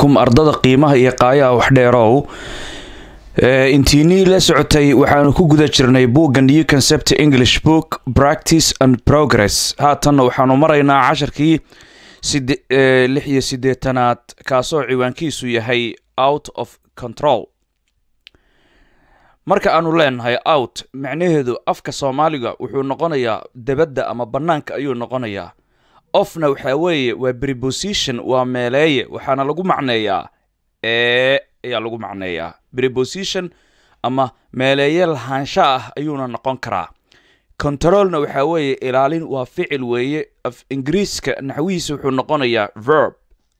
calaykum ardada qiimaha iyo qaayaha waxdheerow intiinii la socotay waxaanu ku guda jirnay buugga new concept english book practice and progress haatanna waxaanu maraynaa casharkii lix iyo siddeetanaad kaasoo ciwaankiisu yahay out of control marka aanu leenahay out macnaheedu afka soomaaliga wuxuu noqonayaa debadda ama bannaanka ayuu noqonayaa ofna waxaa weeye waa preposition waa meeleeye waxaana lagu macneeyaa ee ayaa lagu macneeyaa preposition ama meeleeye lahaansha ah ayuuna noqon karaa controlna waxaa weeye ilaalin waa ficil weeye af ingiriiska naxwihiisa wuxuu noqonayaa verb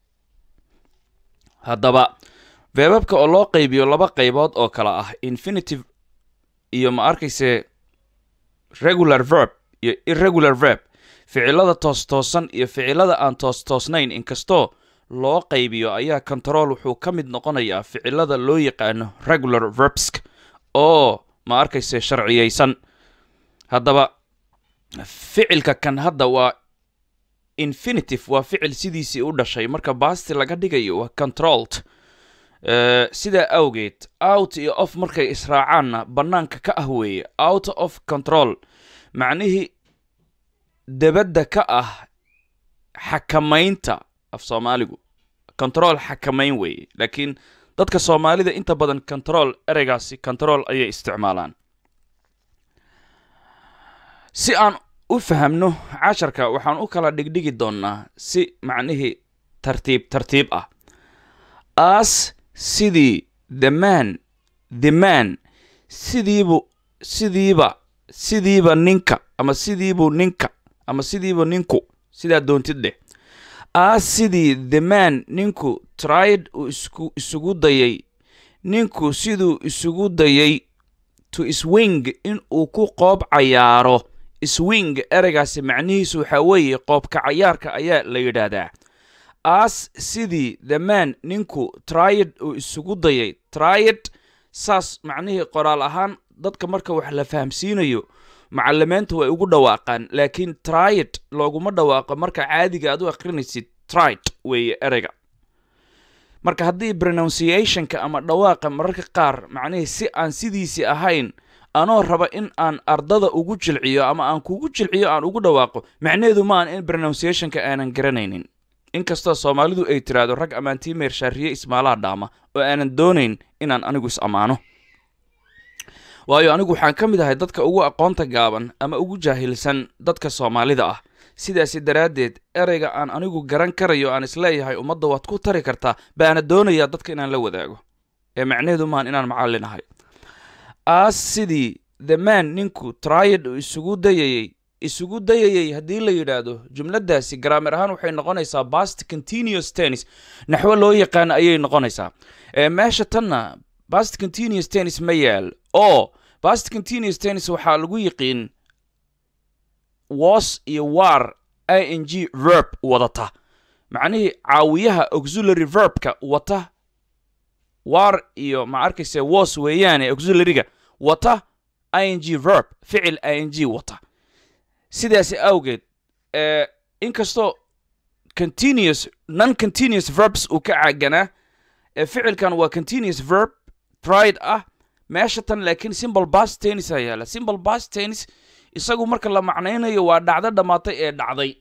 haddaba veebabka oo loo qaybiyo laba qaybood oo kale ah infinitive iyo ma arkayse regular verb iyo irregular verb ficilada toos-toosan iyo ficilada aan toos-toosnayn inkastoo loo qaybiyo ayaa control wuxuu ka mid noqonayaa ficilada loo yaqaano regular verbsk oo ma arkayse sharciyeysan haddaba ficilka kan hadda waa infinitive waa ficil sidiisii u dhashay marka baasti laga dhigayo waa controlled sidaa awgeed out iyo off markay israacaanna bannaanka ka ah weeye out of control macnihii debadda ka ah xakamaynta af soomaaligu control xakamayn weeye laakiin dadka soomaalida inta badan control ereygaasi control ayay isticmaalaan si aan u fahamno casharka waxaan u kala dhigdhigi doonnaa si macnihii tartiib tartiib ah as sidii the man the man sidiibu sidiiba sidiiba ninka ama sidiibu ninka ama sidiiba ninku sidaa doontid dheh as sidii the man ninku tried uu isku isugu dayay ninku siduu isugu dayay to swing in uu ku qoob cayaaro swing ereygaasi macnihiisu waxaa weeye qoobka cayaarka ayaa la yidhaahdaa as sidii the man ninku tried uu isugu dayay tried saas macnihii qoraal ahaan dadka marka wax la fahamsiinayo macalimiinta way ugu dhawaaqaan laakiin tried looguma dhawaaqo marka caadiga aad u akrinaysid tried weeye ereyga marka haddii pronunciationka ama dhawaaqa mararka qaar macnihii si aan sidiisii ahayn anoo raba in aan ardada ugu jilciyo ama aan kugu jilciyo aan ugu dhawaaqo macnaheedu maahan in pronunciationka aanan garanaynin inkastoo soomaalidu ay tiraahdo rag ammaantii meershaariye ismaalaha dhaama oo aanan doonayn inaan anigu is ammaano waayo anigu waxaan ka mid ahay dadka ugu aqoonta gaaban ama ugu jaahilsan dadka soomaalida ah sidaasi daraaddeed ereyga aan anigu garan karayo aan isleeyahay ummadda waad ku tari kartaa baana doonayaa dadka inaan la wadaago ee macnaheedu maahan inaan macallin ahay as sidii the man ninku triad uu isugu dayayey isugu dayayey haddii la yidhaahdo jumladaasi garaamir ahaan waxay noqonaysaa bast continuous tennis naxwo loo yaqaano ayay noqonaysaa meesha tanna bast continuous tennis ma yaal oo bast continuous tennis waxaa lagu yiqiin was iyo war i n g verb wadata macnihii caawiyaha auxiliary verbka wata war iyo ma arkayse was weeyaane auxiliaryga wata i n g verb ficil i n g wata sidaasi awgeed inkastoo continuous non continuous verbs uu ka caaganaa ficilkan waa continuous verb tried ah meesha tan laakiin simple bast tennis a yaala simple bast tennis isagu marka la macnaynayo waa dhacdo dhammaatay ee dhacday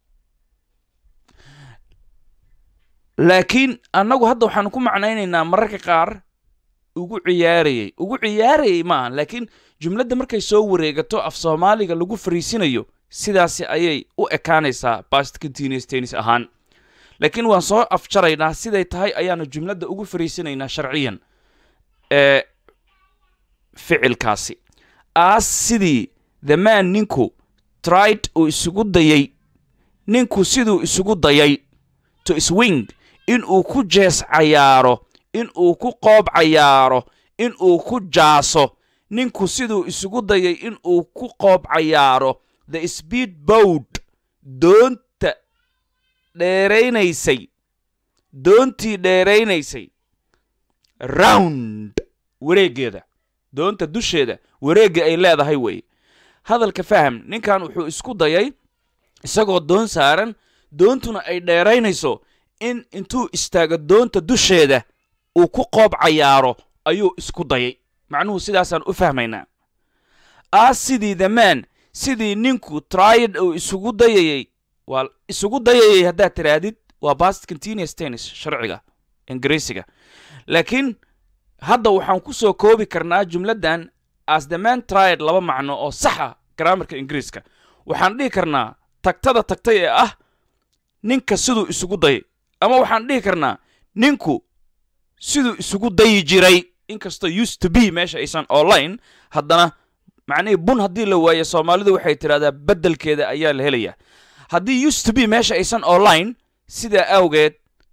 laakiin annagu hadda waxaanu ku macnaynaynaa mararka qaar ugu ciyaarayey ugu ciyaarayey maaha laakiin jumladda markay soo wareegato af soomaaliga lagu fariisinayo sidaasi ayay u ekaanaysaa bast continuous tennis ahaan laakiin waan soo afjaraynaa siday tahay ayaanu jumladda ugu fariisinaynaa sharciyan ee ficilkaasi as sidii the man ninku tried uu isugu dayay ninku siduu isugu dayay to swing in uu ku jees cayaaro in uu ku qoob cayaaro in uu ku jaaso ninku siduu isugu dayay in uu ku qoob cayaaro the speed boat doonta dheeraynaysay doontii dheeraynaysay round wareeggeeda doonta dusheeda wareegga ay leedahay weeye hadalka faham ninkan wuxuu isku dayay isagoo doon saaran doontuna ay dheeraynayso in intuu istaago doonta dusheeda uu ku qoob cayaaro ayuu isku dayay macnuhu sidaasaan u fahmaynaa aas sidii the man sidii ninku triad uu isugu dayayey waa isugu dayayay haddaad tirahdid waa past continuous tennis sharciga ingiriisiga laakiin hadda waxaan ku soo koobi karnaa jumladdan as the man triad laba macno oo saxa graamarka ingiriiska waxaan dhihi karnaa tagtada tagtay ee ah ninka siduu isugu dayay ama waxaan dhihi karnaa ninku siduu isugu dayi jiray inkastoo used to be meesha aysan online haddana macnihii bun haddii la waayo soomaalidu waxay tidhahdaa beddelkeeda ayaa la helayaa haddii used to be meesha aysan online sidaa awgeed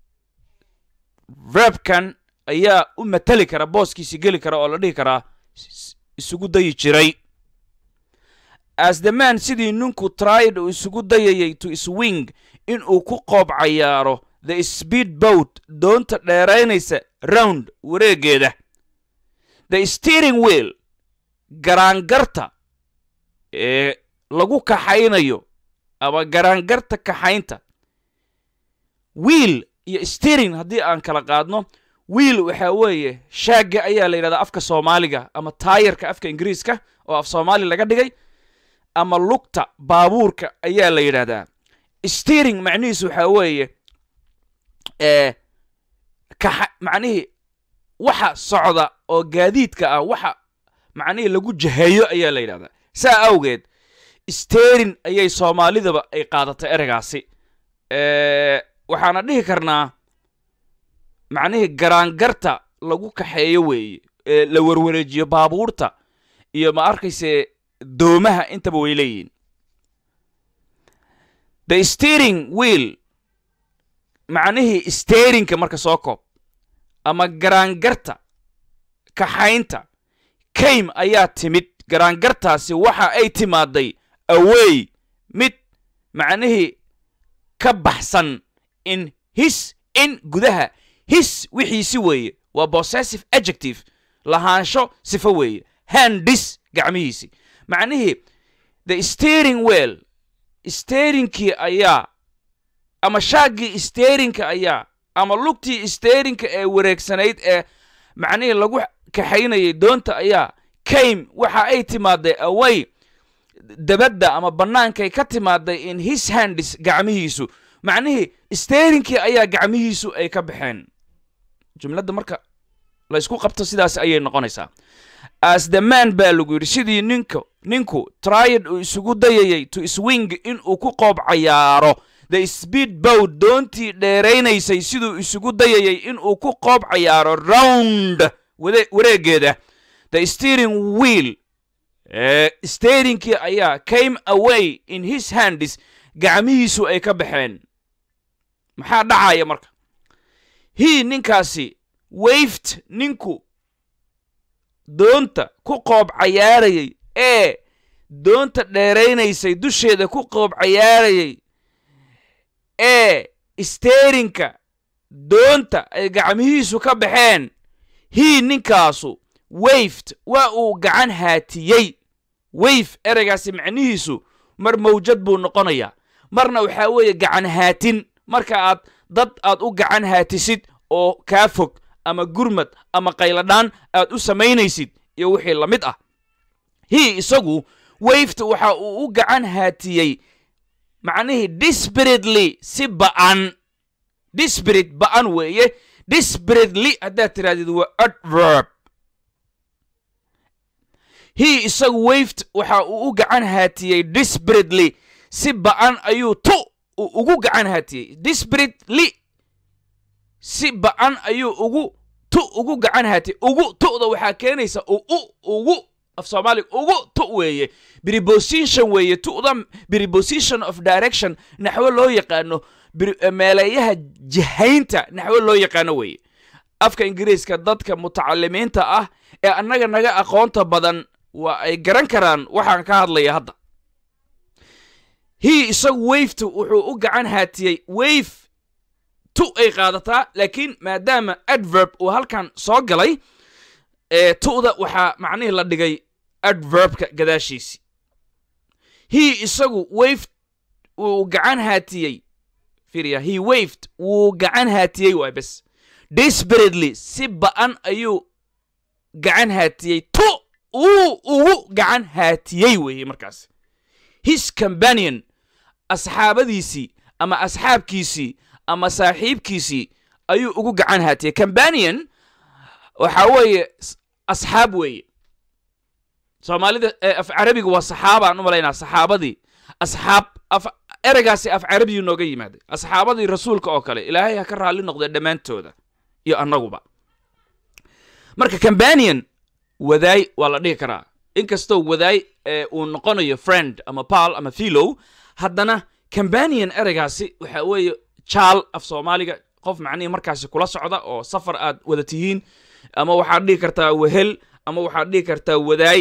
verbkan ayaa u mateli kara booskiisi geli kara oo la dhihi karaa isugu dayi jiray as the man sidii ninku tried uu isugu dayayay to swing inuu ku qoob cayaaro the speed boat doonta dheeraynaysa round wareegeeda the steering wheel garaangarta ee lagu kaxaynayo ama garaangarta kaxaynta wiil iyo steering haddii aan kala qaadno wiil waxaa weeye shaagga ayaa la yidhahdaa afka soomaaliga ama taayarka afka ingiriiska oo af soomaali laga dhigay ama lugta baabuurka ayaa la yidhaahdaa steering macnihiisu waxaa weeye ee kaxa macnihii waxa socda oo gaadiidka ah waxa macnihii lagu jaheeyo ayaa la yidhahdaa saa awgeed steering ayay soomaalidaba ay qaadatay ereygaasi waxaana dhihi karnaa macnihii garaangarta lagu kaxeeyo weeye ee la warwareejiyo baabuurta iyo ma arkayse doomaha intaba way leeyihiin the steering wheel macnihii steerinka marka soo koob ama garaangarta kaxaynta kaym ayaa timid garaangartaasi waxa ay timaaday awey mid macnihii ka baxsan in his in gudaha his wixiisi weeye waa possessive adjective lahaansho sifo weeye handis gacmihiisi macnihii the steering well steerinkii ayaa ama shaaggii steerinka ayaa ama lugtii steerinka ee wareegsanayd ee macnihii lagu kaxaynayay doonta ayaa kaym waxa ay timaaday away dabadda ama bannaankay ka timaaday in his handis gacmihiisu macnihii steerinkii ayaa gacmihiisu ay ka baxeen jumladda marka la ysku qabto sidaas ayay noqonaysaa as the man baa lagu yidhi sidii ninka ninku triad uu isugu dayayay to swing inuu ku qoob cayaaro the speed boat doontii dheeraynaysay siduu isugu dayayay inuu ku qoob cayaaro round wareegeeda the steering wheel steerinkii ayaa came away in his handis gacmihiisu ay ka baxeen maxaa dhacaya marka hii ninkaasi wayft ninku doonta ku qoob cayaarayay ee doonta dheeraynaysay dusheeda ku qoob cayaarayay ee steerinka doonta ay gacmihiisu ka baxeen hii ninkaasu wayft waa uu gacan haatiyey wayf ereygaasi macnihiisu mar mawjad buu noqonayaa marna waxaa weeye gacan haatin marka aad dad aad u gacan haatisid oo kaa fog ama gurmad ama qayladhaan aad u samaynaysid iyo wixii la mid ah hii isagu wayft waxa uu u gacan haatiyey macnihii disperately si ba'an disperat ba'an weeye disperately haddaad tirahdid waa adverb hii isagu wayft waxa uu u gacan haatiyey disperately si ba'an ayuu tu ugu gacan haatiyey disperately si ba'an ayuu ugu tu ugu gacan haatiyey ugu tu'da waxaa keenaysa u ugu af soomaaliga ugu tu weeye preposition weeye tu'da preposition of direction naxwo loo yaqaano meeleeyaha jihaynta naxwo loo yaqaano weeye afka ingiriiska dadka mutacalimiinta ah ee annaga naga aqoonta badan waa ay garan karaan waxaan ka hadlaya hadda hii isagu wayftu wuxuu u gacan haatiyey wayf tu ay qaadataa laakiin maadaama adverb uu halkan soo galay ee tu'da waxaa macnihii la dhigay adverbka gadaashiisi hii isagu wayf uu gacan haatiyey fiiriya he waved wuu gacan haatiyey waay bes desperately si ba'an ayuu gacan haatiyey to uu ugu gacan haatiyey weeye markaas his companion asxaabadiisii ama asxaabkiisii ama saaxiibkiisii ayuu ugu gacan haatiyey companion waxa weeye s- asxaab weeye soomaalida eh, af carabiga waa saxaabaan u malaynaa saxaabadii asxaab af ereygaasi af carabiyuu nooga yimaaday asxaabadii rasuulka oo kale ilaahay ha ka raalli noqdee dhammaantooda iyo annaguba marka companion wadaay waa la dhihi karaa inkastoo wadaay eh, uu noqonayo friend ama pal ama philow haddana companion ereygaasi waxa weeye jaal af soomaaliga qof macnihii markaasi kula socda oo safar aad wada tihiin ama waxaad dhihi kartaa wehel ama waxaad dhihi kartaa wadaay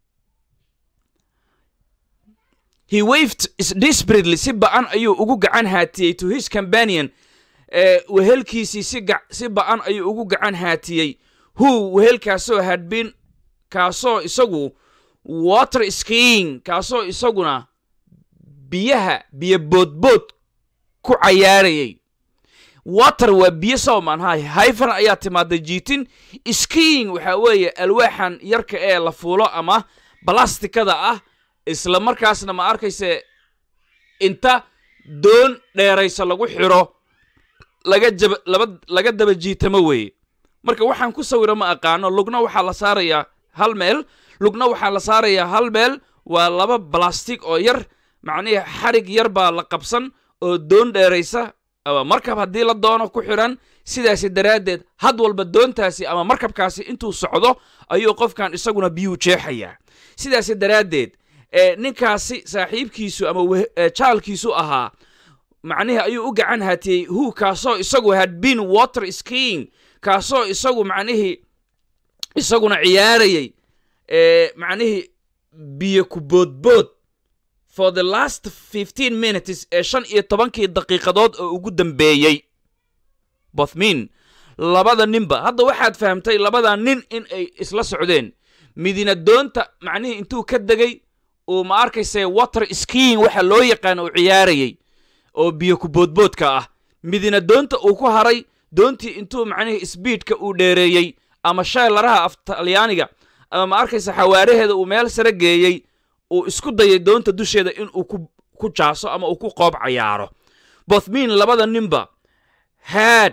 he waved is desperately si ba'an ayuu ugu gacan haatiyey to his companion eh, wehelkiisii si, ga- si ba'an ayuu ugu gacan haatiyey who wehelkaasoo had been kaasoo isagu water skiing kaasoo isaguna biyaha biyo boodbood ku cayaarayay water waa biyo soomaan hay hayfan ayaa timaaday jiitin skiing waxa weeye alwaaxan yarka ee la fuulo ama balastikada ah isla markaasna ma arkayse inta doon dheeraysa lagu xiro laga jaba laba laga daba jiitamo weeye marka waxaan ku sawira ma aqaano lugna waxaa la saarayaa hal meel lugna waxaa la saarayaa hal meel waa laba balastig oo yar macnihii xarig yar baa la qabsan oo doon dheeraysa ama markab haddii la doono ku xidhan sidaasi daraaddeed had walba doontaasi ama markabkaasi intuu socdo ayuu qofkan isaguna biyuu jeexayaa sidaasi daraaddeed ee ninkaasi saaxiibkiisu ama weh- ee jaalkiisu ahaa macnihii ayuu u gacan haatiyey hu kaasoo isagu had been water skiing kaasoo isagu macnihii isaguna ciyaarayay ee macnihii biyo ku boodbood for the last 15 minutes ee shan iyo tobankii daqiiqadood oo ugu dambeeyey bothmin labada ninba hadda waxaad fahamtay labada nin in ay isla socdeen midina doonta macnihii intuu ka degay uu ma arkayse water skiing waxa loo yaqaano uu ciyaarayay oo biyo ku boodboodka ah midina doonta uu ku haray doontii intuu macnihii sbiidka uu dheereeyey ama sheelaraha af talyaaniga ama ma arkaysa xawaaraheeda uu meel sare geeyey uu isku dayay doonta dusheeda in uu ku, ku jaaso ama uu ku qoob cayaaro bothmin labada ninba had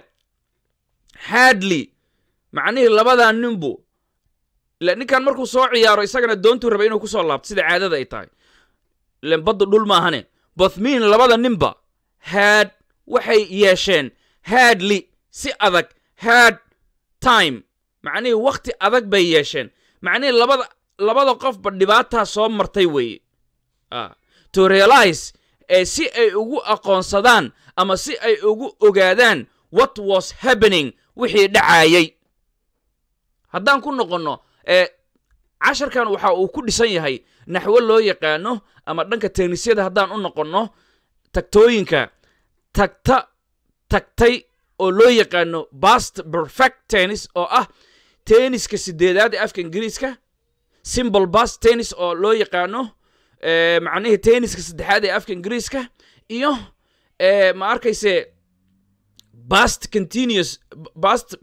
hadley macnihii labadaa ninbu ila ninkan markuu soo ciyaaro isagana doontuu raba inuu kusoo laabto sida caadada ay tahay ilen baddu dhul maahane bothmin labada ninba had waxay yeesheen hadley si adag had time macnihii wakhti adag bay yeesheen macnihii labada labada qofba dhibaataa soo martay weeye Ah. to realize ee si ay ugu aqoonsadaan ama si ay ugu ogaadaan what was happening wixii dhacayay haddaan ku noqonno ee casharkan waxa uu ku dhisan yahay naxwo loo yaqaano ama dhanka teenisyada haddaan u noqonno tagtooyinka tagta tagtay oo loo yaqaano past perfect tennis oo ah tenniska sideedaad ee afka ingiriiska simple past tennis oo loo yaqaano eh, macnihii tenniska saddexaad ee afka ingiriiska iyo eh, ma arkayse past continuous past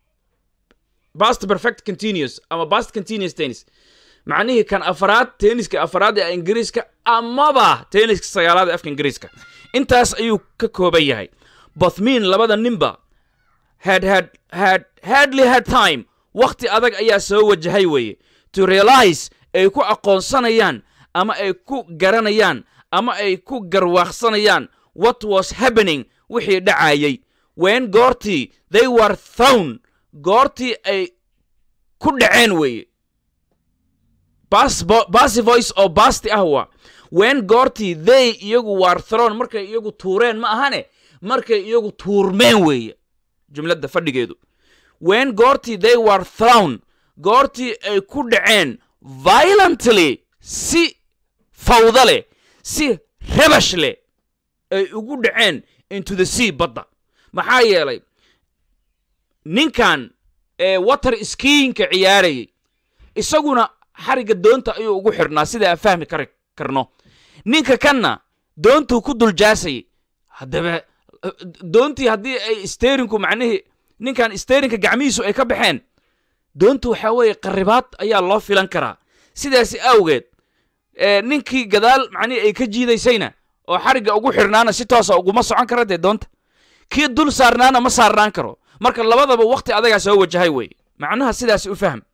past perfect continuous ama past continuous tennis macnihii kan afaraad tenniska afaraad ee ingiriiska amaba tenniska sagaalaad ee afka ingiriiska intaas ayuu ka kooban yahay bothmin labada ninba had had had hardly had time wakhti adag ayaa soo wajahay weeye to realize ay ku aqoonsanayaan ama ay ku garanayaan ama ay ku garwaaqsanayaan what was happening wixii dhacayay when goortii they were thrown goortii ay ku dhaceen weeye basi voice oo basti ah waa when goortii they iyagu were thrown markay iyagu tuureen ma ahane markay iyagu tuurmeen weeye jumladda fadhigeedu when goortii they were thrown goortii ay ku dhaceen violently si fawda leh si rabash leh ay ugu dhaceen into the sea badda maxaa yeelay ninkan ee water skiinka ciyaarayay isaguna xarigga doonta ayuu ugu xidhnaa sida aan fahmi kar karno ninka kanna doontuu ku duljaasayay haddaba doontii haddii ay steerinku macnihii ninkan steerinka gacmihiisu ay ka baxeen doontu waxaa weeye qarribaad ayaa loo filan karaa sidaasi awgeed ninkii gadaal macnihii ay ka jiidaysayna oo xarigga ugu xidhnaana si toosa uguma socon kara dee doonta kii dul saarnaana ma saarnaan karo marka labadaba wakhti adagaa soo wajahay weeye macnaha sidaasi u fahm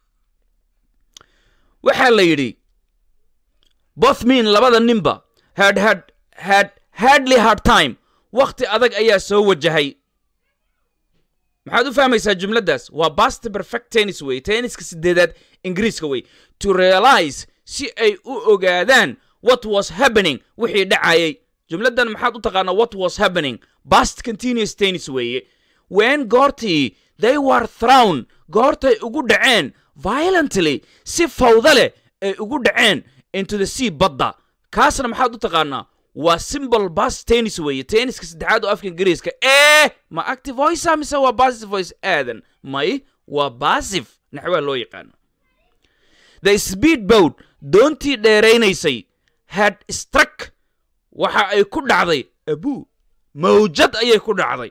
waxaa la yidhi bothmin labada ninba had had had hardly hard time wakhti adag ayaa soo wajahay maxaad u fahmaysaa jumladdaas waa bast perfect tennis wey tenniska sideedaad ingiriiska wey to realize si ay u ogaadaan what was happening wixii dhacayay jumladdan maxaad u taqaanaa what was happening bast continuous tennis weeye when goortii they were thrown goortay ugu dhaceen violently si fawda leh ay ugu dhaceen into the sea badda kaasna maxaad u taqaanaa waa simbol bas tennis weeye tenniska saddexaad oo afka ingiriiska ee ma active voice mise waa passive voice aadan may waa passive naxwaha loo yaqaano the speed boat doontii dheeraynaysay had struck waxa ay ku dhacday abu mawjad ayay ku dhacday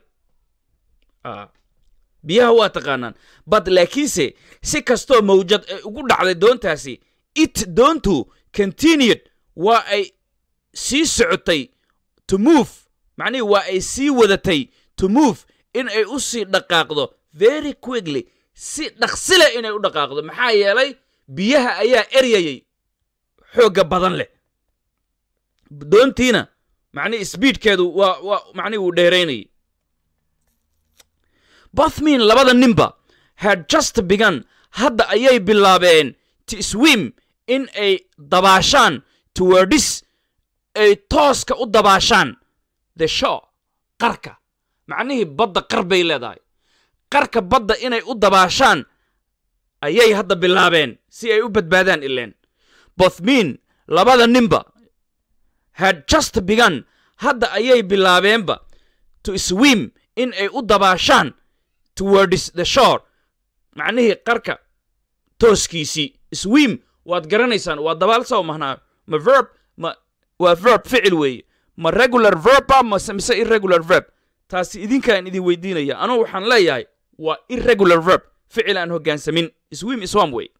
biyaha waa taqaanaan bad laakiinse si kastoo mawjad ay ugu dhacday doontaasi it doontu continued waa ay sii socotay to move macnihii waa ay sii wadatay to move in ay u sii dhaqaaqdo very quickly si dhaqsile inay u dhaqaaqdo maxaa yeelay biyaha ayaa eryayay xoogga badan leh doontiina macnihii sbiidkeedu waa waa macnihi wuu dheeraynayay bothmin labada ninba had just begun hadda ayay bilaabeen to swim in ay dabaashaan towardis ay tooska u dabaashaan the show qarka macnihii badda qar bay leedahay qarka badda inay u dabaashaan ayay hadda bilaabeen si ay u badbaadaan ileen bothmin labada ninba had just begun hadda ayay bilaabeenba to swim in ay u dabaashaan towards the shore macnihii qarka tooskiisii swim waad garanaysaan waa dabaal soo mahnaa ma verb ma waa verb ficil weeye ma regular verba mase mise irregular verb taasi idinkaan idin weydiinaya anugu waxaan leeyahay waa irregular verb ficil aan hoggaansamin swim is one way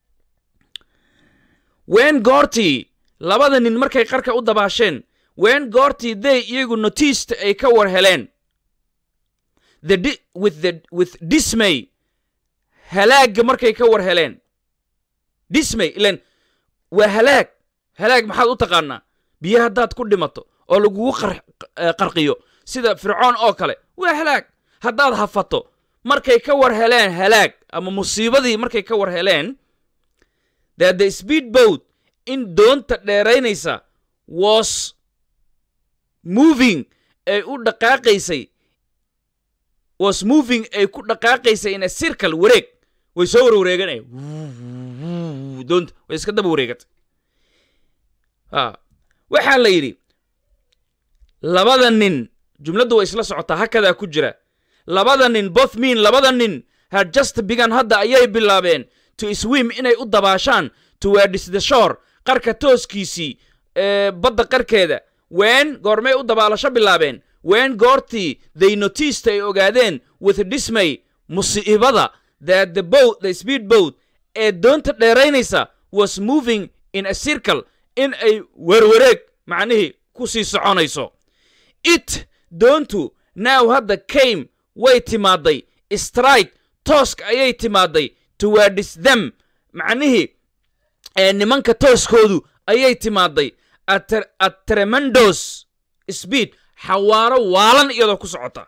wen goortii labada nin markay qarka u dabaasheen wen goortii they iyagu notiista ay ka war heleen the di- with the with dismay halaagga markay ka war heleen dismay ilan waa halaag halaag maxaad u taqaanaa biyo haddaad ku dhimato oo lagugu qar- eh, qarqiyo sida fircoon oo kale waa halaag haddaad hafato markay ka war heleen halaag ama musiibadii markay ka war heleen that the speed boat in doonta dheeraynaysa was moving ay u dhaqaaqaysay was moving ay ku dhaqaaqaysay in a circle wareeg way soo warwareeganaya doonta way iska daba wareegatay ha waxaa la yidhi labada nin jumladdu way isla socotaa hakadaa ku jira labada nin both mean labada nin had just begun hadda ayay bilaabeen to swim inay u dabaashaan towards the shore qarka tooskiisii ee badda qarkeeda wen goormay u dabaalasho bilaabeen wen goortii they noticed ay ogaadeen with dismay musiibada that the boat the speed boat ee doonta dheeraynaysa was moving in a circle in ay werwareeg macnihii ku sii soconayso it doontu now hadda came way timaaday strike tooska ayay timaaday towards them macnihii ee nimanka tooskoodu ayay timaaday at at tremendous speed xawaaro waalan iyadoo ku socota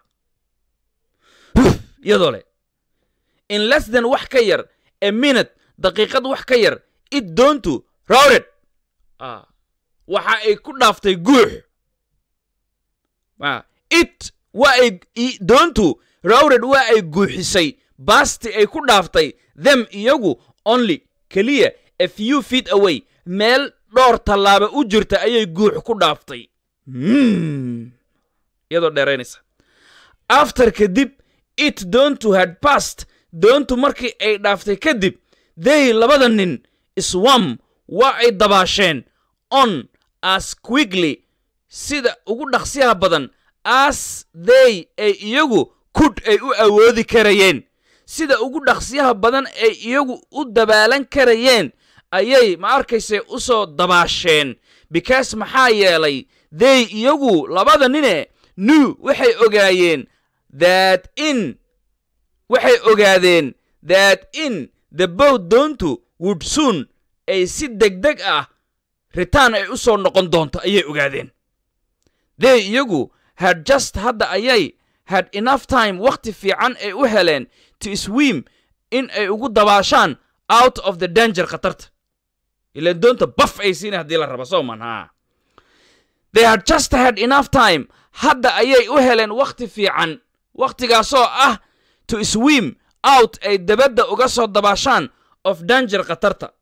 iyadoo leh in less than wax ka yar a minute daqiiqad wax ka yar it doontu routed ah, waxa ay ku dhaaftay guux Ah, it waa ay i- doontu routed waa ay guuxisay baasti ay ku dhaaftay them iyagu only keliya a few feet away meel dhowr tallaaba u jirta ayay guux ku dhaaftay Hmm. iyadoo dheeraynaysa after kadib it doontu had passed doontu markii ay dhaaftay kadib they labada nin swam waa ay dabaasheen on as quickly sida ugu dhaqsiyaha badan as they ay iyagu kudh ay u awoodi karayeen sida ugu dhaqsiyaha badan ay iyagu u dabaalan karayeen ayay ma arkayse u soo dabaasheen because maxaa yeelay they iyagu labada nine new waxay ogaayeen that in waxay ogaadeen that in the boat doontu would soon ay si degdeg ah ritaan ay u soo noqon doonto ayay ogaadeen they iyagu had just hadda ayay had enough time wakhti fiican ay u heleen to swim in ay ugu dabaashaan out of the danger khatarta ilaan doonta baf ay siina haddii la raba soo man haa they had just had enough time hadda ayay u heleen wakhti fiican wakhtigaasoo ah to swim out ay dabadda uga soo dabaashaan of danger khatarta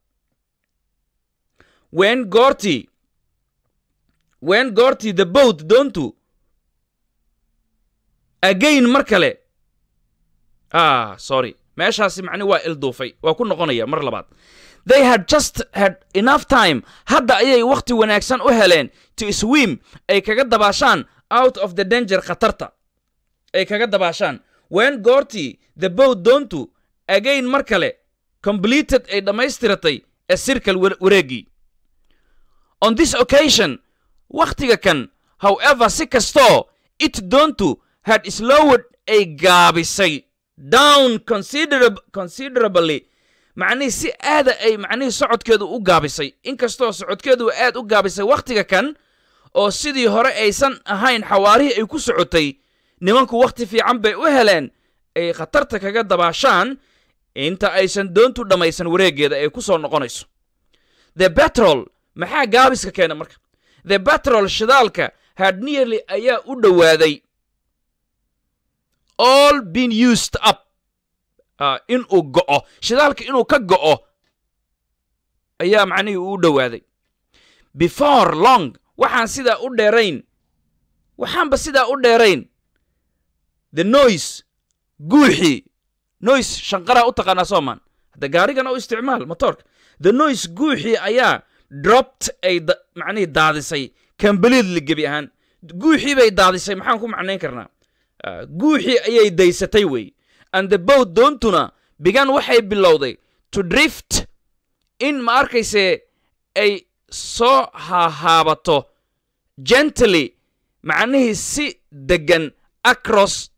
wen goortii wen goortii the boat doontu again mar kale ah sorry meeshaasi macni waa ilduufay waa ku noqonaya mar labaad they had just had enough time hadda ayay wakhti wanaagsan u heleen to swim ay kaga dabaashaan out of the danger khatarta ay kaga dabaashaan wen goortii the boat doontu again mar kale completed ay dhammaystiratay a circle wareegii on this occasion wakhtiga kan however si kastoo it doontu had slowed ay gaabisay down considerab considerably macnihii si aada ay macnihii socodkeedu u gaabisay inkastoo socodkeedu aad u gaabisay wakhtiga kan oo sidii hore aysan ahayn xawaarihii ay ku socotay nimanku wakhti fiican bay u heleen ay khatarta kaga dabaashaan inta aysan doontu dhammaysan wareeggeeda ay ku soo noqonayso the betrol maxaa gaabiska keena marka the betrol shidaalka had nearly ayaa u dhowaaday all been used up uh, inuu go'o shidaalka inuu ka go'o ayaa macnihii uu dhowaaday before long waxaan sidaa u dheerayn waxaanba sidaa u dheerayn the noise guuxii noise shanqaraa u taqaanaa soomaan hadda gaarigana u isticmaal motoorka the noise guuxii ayaa dropped ay macnihii daadisay completely gebi ahaan guuxii bay daadisay maxaan ku macnayn karnaa guuxii ayay daysatay wey and the boat doontuna bigan waxay bilowday to drift in ma arkayse ay soo hahaabato gently macnihii si degan across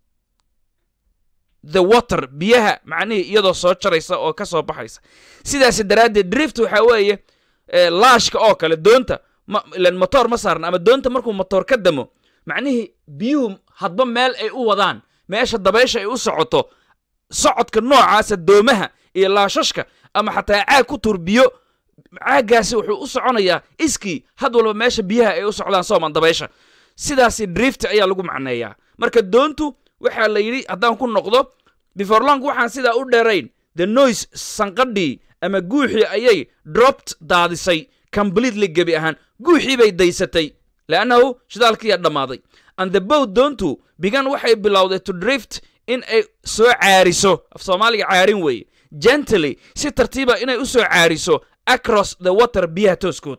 the water biyaha macnihii iyadoo soo jaraysa oo ka soo baxaysa sidaas daraaddeed drift waxaa weeye laashka oo kale doonta ilan motoor ma saarna ama doonta markuu motoor ka damo macnihii biyuhu hadba meel ay u wadaan meesha dabaysha ay u socoto socodka noocaasa doomaha iyo laashashka ama xataa caag ku tur biyo caaggaasi wuxuu u soconayaa iskii had walba meesha biyaha ay u socdaan sooman dabaysha sidaasi drift ayaa lagu macneeyaa marka doontu waxaa la yidhi haddaan ku noqdo before long waxaan sidaa u dheerayn the noise sanqadhii ama guuxii ayay dropped daadisay completely gebi ahaan guuxii bay daysatay leannahu shidaalkiiyaa dhammaaday and the boat doontu bigan waxay bilowday to drift in ay soo caariso af soomaaliga caarin weeye gently si tartiiba inay u soo caariso across the water biyaha tooskood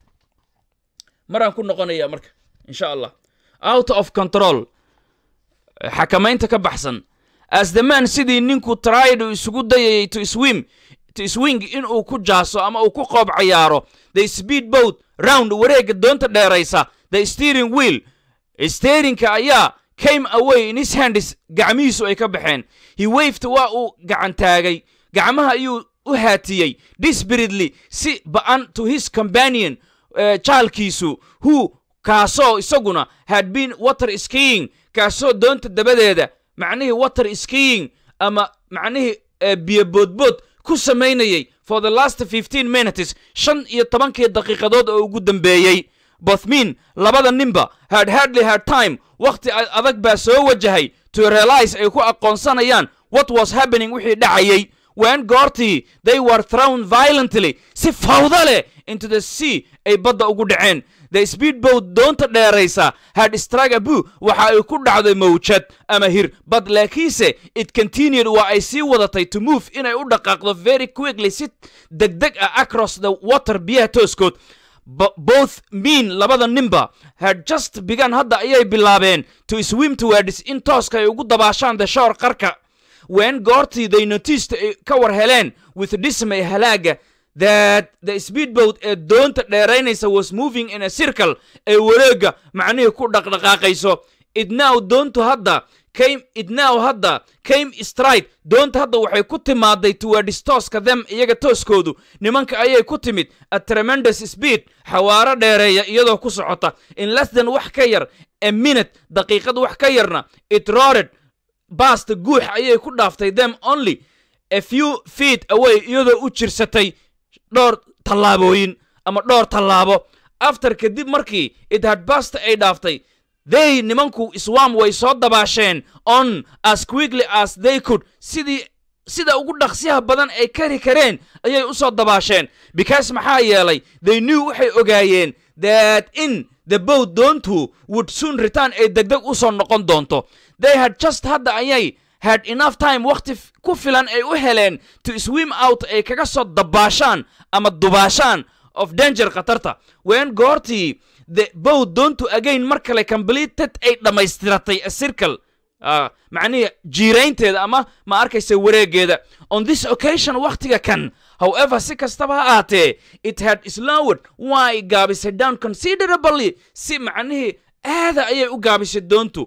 maraan ku noqonaya marka insha allah out of control xakamaynta ka baxsan as the man sidii ninku tried uu isugu dayayay to swim to swing inuu ku jaaso ama uu ku qoob cayaaro the speed boat round wareegga doonta dheeraysa the steering wheel steerinka ayaa came away in his hands gacmihiisu ay ka baxeen he waved waa uu gacan taagay gacmaha ayuu u haatiyey desperately si ba'an to his companion jaalkiisu who kaasoo isaguna had been water skiing kaasoo doonta dabadeeda macnihii water skiing ama macnihii biyo boodbood ku samaynayay for the last fifteen minutes shan iyo tobankii daqiiqadood oo ugu dambeeyey bothmin labada ninba had hardly had time wakhti adag baa soo wajahay to realize ay ku aqoonsanayaan what was happening wixii dhacayay when goortii they were thrown violently si fawda leh into the sea ay badda ugu dhaceen the speedboat doonta dheeraysa had struck abu waxa ay ku dhacday mawjad ama hir but laakiinse it continued waa ay sii wadatay to move inay u dhaqaaqdo very quickly si degdeg ah across the water biyaha tooskood Bo- both mean labada ninba had just begun hadda ayay bilaabeen to swim towards in tooska ay ugu dabaashaan the shore qarka when goortii they noticed ay ka war heleen with dismay halaaga that the speedboat ee doonta dheeraynaysa was moving in a circle ee wareega macnihii ku dhaqdhaqaaqayso it now doontu hadda came it now hadda came straight doonta hadda waxay ku timaaday towards tooska them iyaga tooskoodu nimanka ayay ku timid a tremendous speed xawaaro dheereeya iyadoo ku socota in less than wax ka yar a minute daqiiqad wax ka yarna it roared baasta guux ayay ku dhaaftay them only a few feet away iyadoo u jirsatay dhowr tallaabooyin ama dhowr tallaabo after kadib markii it had basta ay dhaaftay they nimanku iswam way soo dabaasheen on as quickly as they could sidii sida ugu dhaqsiyaha badan ay kari kareen ayay u soo dabaasheen because maxaa yeelay they knew waxay ogaayeen that in the boat doontu would soon return ay degdeg u soo noqon doonto they had just hadda ayay had enough time wakhti f- ku filan ay u heleen to swim out ay kaga soo dabaashaan ama dubaashaan of danger khatarta when goortii the boat doontu again mar kale completed ay dhammaystiratay a circle Ah, macnihii jiiraynteeda ama ma arkaysa wareegeeda on this occasion wakhtiga kan however si kastaba ha ahaatee it had slowed way gaabisay down considerably si macnihii aada ayay u gaabisay doontu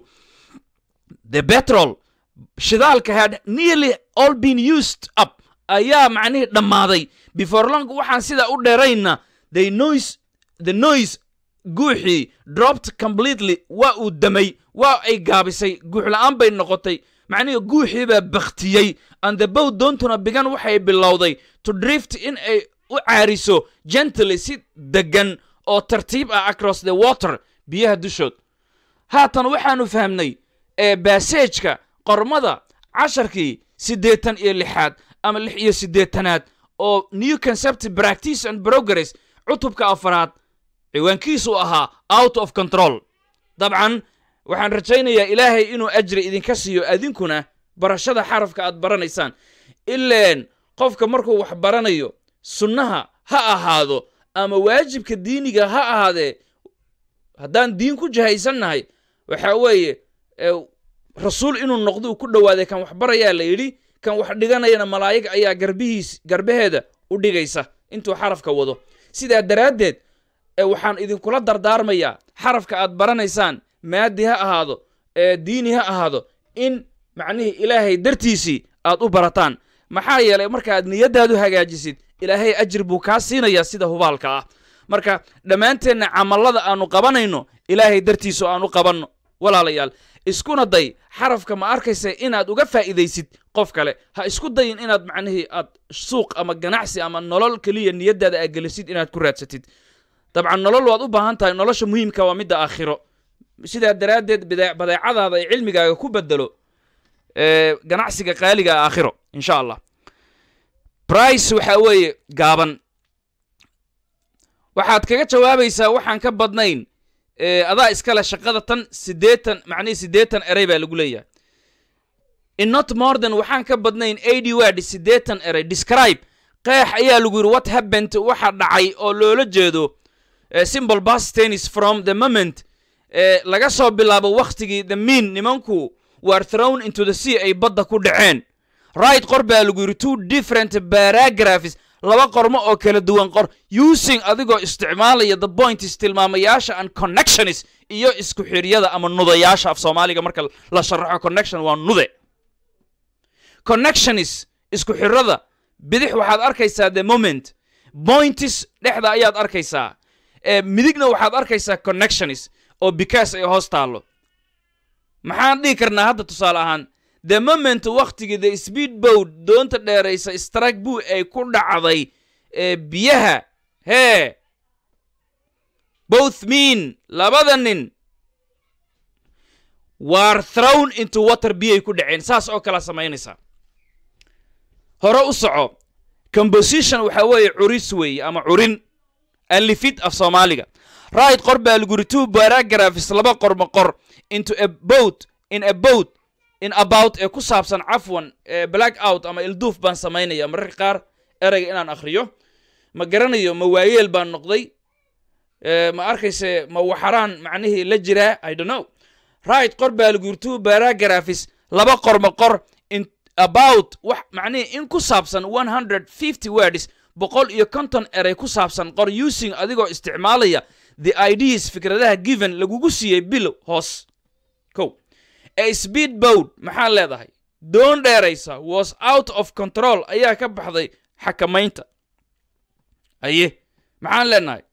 the petrol shidaalka had nearly all been used up ayaa macnihii dhammaaday before long waxaan sidaa u dheerayna the noise the noise guuxii dropped completely waa uu damay waa ay gaabisay guux la'aan bay noqotay macnihii guuxii baa baktiyey and the boat doontuna bigan waxay bilowday to drift in ay u caariso gently si degan oo tartiib ah across the water biyaha dushood haatan waxaanu fahmnay ee baseejka qormada casharkii siddeetan iyo lixaad ama lix iyo siddeetanaad oo new concept practice and progress cutubka afaraad ciwaankiisu ahaa out of control dabcan waxaan rajaynayaa ilaahay inuu ajri idinka siiyo adinkuna barashada xarafka aad baranaysaan ileen qofka markuu wax baranayo sunnaha ha ahaado ama waajibka diiniga ha ahaadee haddaan diin ku jahaysannahay waxa weeye ee, rasuul inuu noqdo uu ku dhowaaday kan wax barayaa la yidhi kan wax dhiganayana malaa'ig ayaa garbihiis garbaheeda u dhigaysa intuu xarafka wado sidaa daraaddeed ee waxaan idinkula dardaarmayaa xarafka aad baranaysaan maadi ha ahaado ee diini ha ahaado in macnihii ilaahay dartiisii aad u barataan maxaa yeelay markaaad niyaddaadu hagaajisid ilaahay ajir buu kaa siinayaa sida hubaalka ah marka dhammaanteenna camallada aanu qabanayno ilaahay dartiisu aan u qabanno walaalayaal iskuna day xarafka ma arkaysa inaad uga faa'iidaysid qof kale ha isku dayin inaad macnihii aad suuq ama ganacsi ama nolol keliya niyaddaada aad gelisid inaad ku raadsatid dabcan nolol waad u baahan tahay nolosha muhiimka waa midda aakhiro sidaa daraaddeed bidee- badeecadaada ay cilmigaaga ku bedelo ee, ganacsiga qaaliga ah aakhiro insha allah brice waxa weeye gaaban waxaad kaga jawaabaysaa waxaan ka badnayn ee, adaa iskale shaqada tan siddeetan macnihii siddeetan erey baa lagu leeyahay in not more than waxaan ka badnayn eighty word siddeetan erey describe qeex ayaa lagu yidhi what happened waxa dhacay oo loola jeedo eh, simple past tennis from the moment eh, laga soo bilaabo wakhtigii the mean nimanku were thrown into the sea ay badda ku dhaceen right qor baa lagu yidhi two different paragraphs laba qormo oo kala duwan qor using adigoo isticmaalaya the points tilmaamayaasha and connections iyo isku xiryada ama nudayaasha af soomaaliga marka la sharaxo connection waa nude connections isku xirada bidix waxaad arkaysaa the moment points dhexda ayaad arkaysaa ee midigna waxaad arkaysaa connections oo because ay hoos taallo maxaan dhihi karnaa hadda tusaale ahaan the moment waktigii the speed boat doonta dheeraysa strike buu ay ku dhacday ee biyaha hee both mean labada nin were thrown into water biyay ku dhaceen saas oo kala samaynaysaa hore u soco composition waxa weeye curis weeye ama curin alifid af soomaaliga right qor baa lagu yiri two paragraphs laba qorma qor into a boat in a boat in about ee ku saabsan cafwan ee black out ama ilduuf baan samaynaya mararka qaar ereyga inaan akhriyo ma garanayo ma waayeel baan noqday Eh, ma arkayse ma waxaraan macnihii la jiraa i don't know right qor baa lagu yiri two paragraphs laba qorma qor in about wax macnihii in ku saabsan 150 words boqol iyo konton eray ku saabsan qor using adigoo isticmaalaya the ideas fikradaha given lagugu siiyey bilow hoos kow a speed boat maxaa leedahay doon dheeraysa was out of control ayaa ka baxday xakamaynta aye maxaan leenahay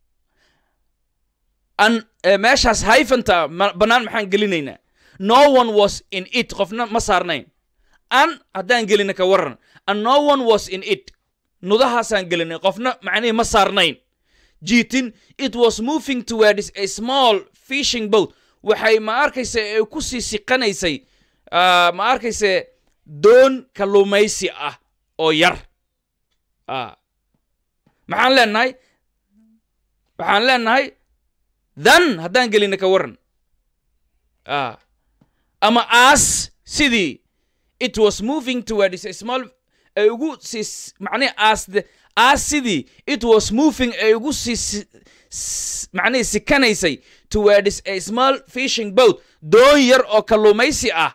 an eh, meeshaas hayfanta ma- bannaan maxaan gelinaynaa no one was in it qofna ma saarnayn an haddaan gelina ka waran and no one was in it nudahaasaan gelinay qofna macnihii ma saarnayn jiitin it was moving towards a small fishing boat waxay ma arkaysa ay ku sii siqanaysay ah, ma arkayse doon kalluumaysi ah oo yar Ah. maxaan leenahay waxaan leenahay dan haddaan gelina ka waran Ah. ama as sidii it was moving towards a small ay ugu sii macnihi as the as sidii it was moving ay ugu sii si- s- macnihi sikanaysay towards a small fishing boat doon yar oo kalluumaysi ah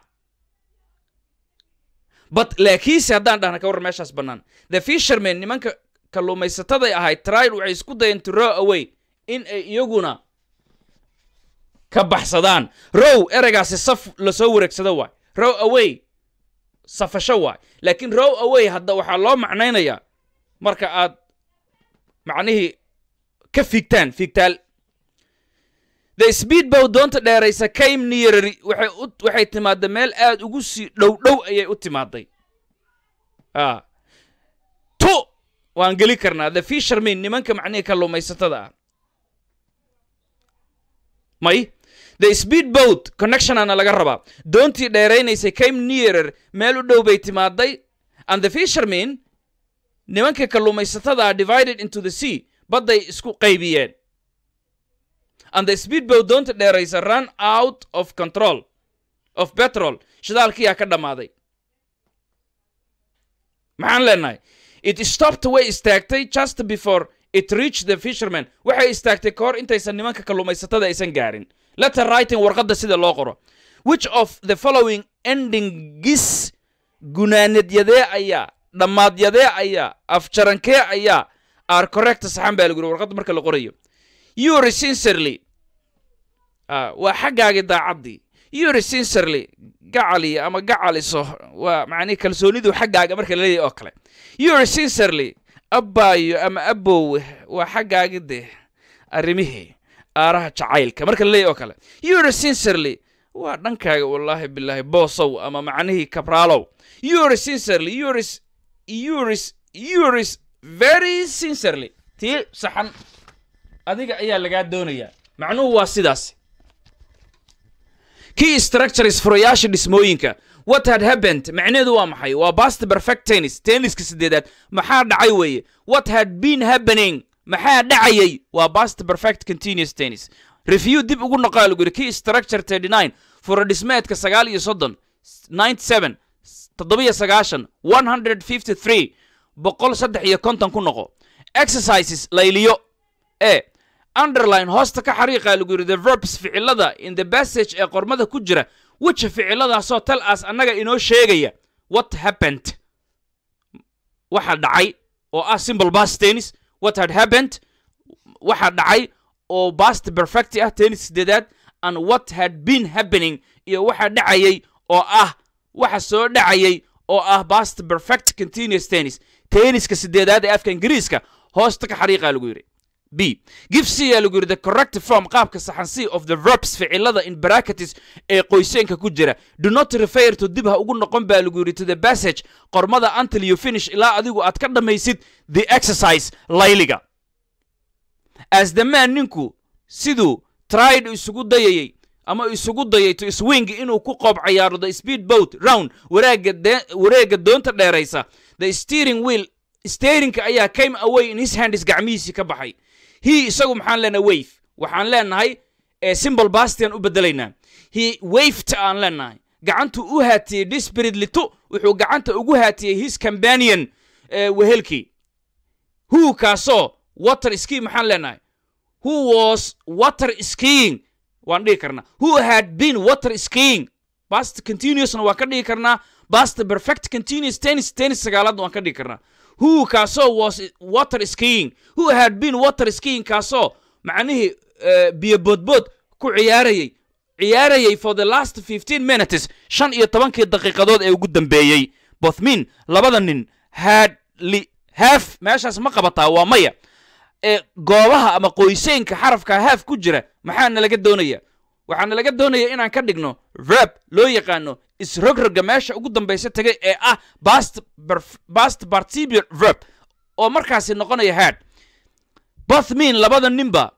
but laakiinse haddaan dhahna ka warran meeshaas bannaan the fishermen nimanka kalluumaysataday ahayd tried waxay isku dayeen to row away in ay iyaguna ka baxsadaan row ereygaasi saf lasoo wareegsado waay row away safasho waay laakiin row away hadda waxaa loo macnaynayaa marka aad macnihii ka fiigtaan fiigtaal the speedboat doonta dheeraysa came nearer waxay u waxay timaadda meel aad ugu sii dhow dhow ayay u timaaday ah tu waan geli karnaa the fishermen nimanka macnihii kalluumaysatada ah may the speedboat connectionana laga rabaa doontii dheeraynaysay came nearer meel u dhow bay timaaday and the fishermen nimanka kalluumaysatada ah divided into the sea badday isku qaybiyeen and the speedboat doonta dheeraysa run out of control of petrol shidaalkiyaa ka dhammaaday maxaan leenahay it stopped way istaagtay just before it reached the fisherman waxay istaagtay ka hor intaysan nimanka kalluumaysatada aysan gaarin letter writing warqadda sida loo qoro which of the following endingis gunaanadyadee ayaa dhammaadyadee ayaa afjarankee ayaa are correct saxan baa lagu yiri warqadda marka la qorayo yuri sincerely ah, waa xaggaagii daacaddii yuri sincerely gacali ama gacaliso waa macnihi kalsoonidu xaggaaga marka la leeyahay oo kale yuri sincerely abbaayo ama abowe waa xaggaagi dee arrimihii aaraha jacaylka marka la leeyahay oo kale yuri sincerely waa dhankaaga wallaahi bilaahi boosow ama macnihii kabraalow yuri sincerely yuris yuris yuris very sincerely tii saxan adiga ayaa lagaa doonayaa macnuhu waa sidaas key structures furayaasha dhismooyinka what had happened macnaheedu waa maxay waa past perfect tennis tenniska sideedaad maxaa dhacay weeye what had been happening maxaa dhacayay waa past perfect continuous tennis review dib ugu noqaa lagu yidhi key structure 39 fura dhismeedka sagaal iyo soddon 97 toddobiyo sagaashan 153 boqol saddex iyo konton ku noqo exercises layliyo e underline hoosta ka xariiqa lagu yidhi the verbs ficilada in the passage ee qormada ku jira which ficiladaasoo tal as annaga inoo sheegaya what happened waxa dhacay oo ah simple past tennis what had happened waxa dhacay oo past perfect ah tennis sideedaad and what had been happening iyo waxa dhacayay oo ah waxa soo dhacayay oo ah past perfect continuous tennis tenniska sideedaad ee afka ingiriiska hoosta ka xariiqa lagu yidhi b give c yaa lagu yidhi the correct form qaabka saxan c of the verbs ficilada in bracketes ee qoyseenka ku jira do not refer to dib ha ugu noqon baa lagu yidhi to the passage qormada until you finish ilaa adigu aad ka dhammaysid the exercise layliga as the man ninku siduu tried isugu dayayay ama isugu dayay to swing inuu ku qoob cayaaro the speed boat round wareega de- wareega doonta dheeraysa the steering wheel steerinka ayaa came away in his hands gacmihiisii ka baxay he isagu maxaan leenahay wave waxaan leenahay ee simple bastian u bedelaynaa he waved aan leenahay gacantu u haatiyey desperately to wuxuu gacanta ugu haatiyey his companion ee wehelkii who kaasoo water ski maxaan leenahay who was water skiing waan dhihi karnaa who had been water skiing past continuousna waan ka dhigi karnaa past perfect continuous tennis tennis sagaalaadna waan ka dhigi karnaa who kaasoo was water skiing who had been water skiing kaasoo macnihii eh, biyo boodbood ku ciyaarayay ciyaarayay for the last 15 minutes shan iyo tobankii daqiiqadood ee ugu dambeeyey bothmin labada nin had li haf meeshaas ma qabataa waa maya ee goobaha ama qoyseenka xarafka haaf ku jira maxaa nalaga doonaya waxaa nalaga doonaya inaan ka dhigno verb loo yaqaano isrogroga meesha ugu dambaysa tegay ee ah past perf- past participial verb oo markaasi noqonaya had bothmin labada ninba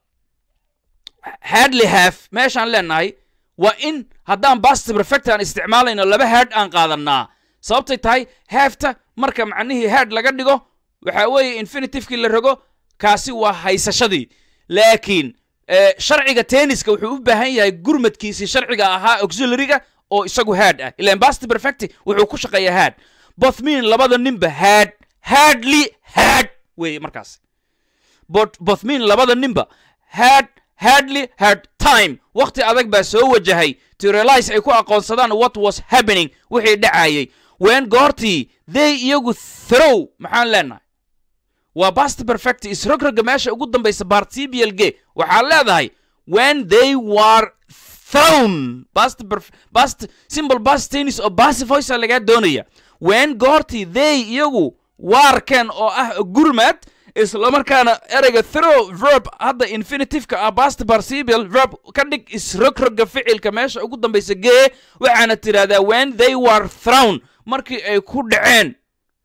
hadley haf meeshaan leenahay waa in haddaan past perfect aan isticmaalayno laba had aan qaadanaa sababtay tahay hafta marka macnihii had laga dhigo waxa weeye infinitivekii la rogo kaasi waa haysashadii laakiin eh, sharciga tenniska wuxuu u baahan yahay gurmadkiisii sharciga ahaa auxiliaryga oo isagu had ah ilan past perfect wuxuu ku shaqeeyaa had bothmin labada ninba had hadly had weeye markaas Bot- bothmin labada ninba had hadly had time waqti adag baa soo wajahay to realize ay ku aqoonsadaan what was happening wixii dhacayay wen goortii they iyagu throw maxaan leenahay waa past perfect isrogroga meesha ugu dambaysa participial ge waxaad leedahay when they were thrown past perf- past simple past tennis oo passive voice lagaa doonaya when goortii they iyagu waarkeen oo ah gurmad islamarkaana ereyga throw verb hadda infinitiveka ah past participial verb ka dhig isrogroga ficilka meesha ugu dambaysa gee waxaana tidhahdaa when they were thrown markii ay ku dhaceen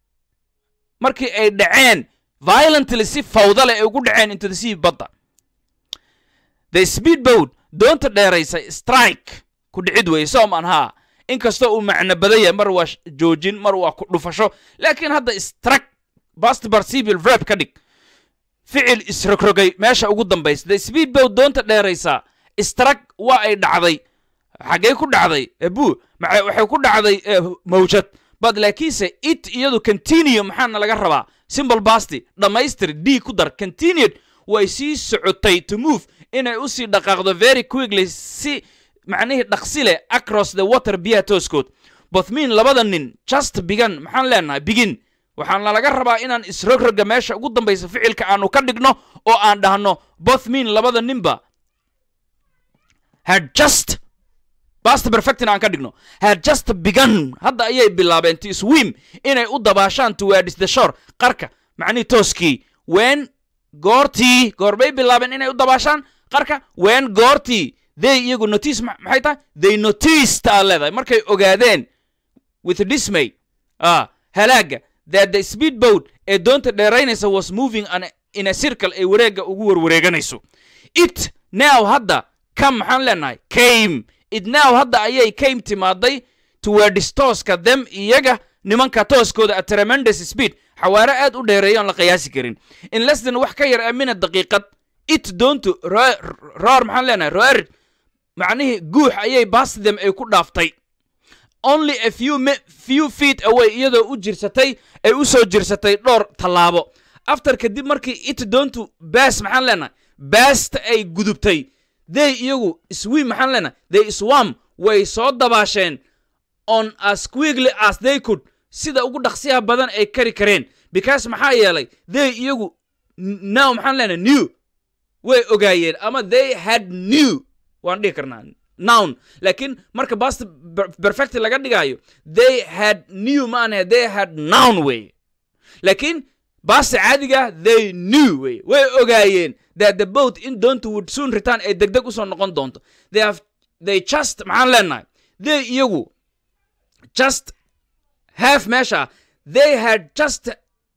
markii ay dhaceen violently si fawda leh ay ugu dhaceen into the sea badda the speedboat doonta dheeraysa strike ku dhicid weeye sooman haa inkastoo uu macno badan yahay mar waa sh- joojin mar waa ku dhufasho laakiin hadda strike past participial verb ka dhig ficil isrogrogay meesha ugu dambaysa the speedboat doonta dheeraysa strike waa ay dhacday xaggee ku dhacday ebu maxa- waxay ku dhacday eh, mawjad bad laakiinse it iyadu continue maxaana laga rabaa simple basti dhammaystir d ku dar continued way sii socotay to move inay u sii dhaqaaqdo very quickly si macnihii dhaqsi leh across the water biyaha tooskood bothmin labada nin just began maxaan leenahay begin waxaana laga rabaa inaan isrogroga meesha ugu dambaysa ficilka aanu ka dhigno oo aan dhahno bothmin labada ninba had just past perfectina aan ka dhigno had just begun hadda ayay bilaabeen to swim inay u dabaashaan towards the shore qarka macnihii tooskii when goortii goorbay bilaabeen inay u dabaashaan qarka when goortii they iyagu notice ma- maxay tahay they noticed aa leedahay markay ogaadeen with dismay ah halaaga that the speedboat ee doonta dheeraynaysa was moving an, in a circle ay wareegga ugu warwareeganayso it now hadda kam maxaan leenahay came it now hadda ayay came timaaday towards tooska them iyaga nimanka tooskooda a tremendous speed xawaare aad u dheereeya oon la qiyaasi karin in less than wax ka yar a minute daqiiqad it doontu ro- roar maxaan leenahay roar macnihii guux ayay past them ay ku dhaaftay only a few, mi- few feet away iyadoo u jirsatay ay u soo jirsatay dhowr tallaabo after kadib markii it doontu baas maxaan leenahay baasta ay gudubtay they iyagu swim maxaan leenahay they swam way soo dabaasheen on as quickly as they could sida ugu dhaqsiyaha badan ay kari kareen because maxaa yeelay they iyagu n- now maxaan leenahay new way ogaayeen ama they had new waan dhihi karnaa noun laakiin marka past per- perfect laga dhigayo they had new maana they had noun way laakiin past caadiga they knew way way ogaayeen that the boat in doontu would soon return ay degdeg usoo noqon doonto they have they just maxaan leenahay they iyagu just have meesha they had just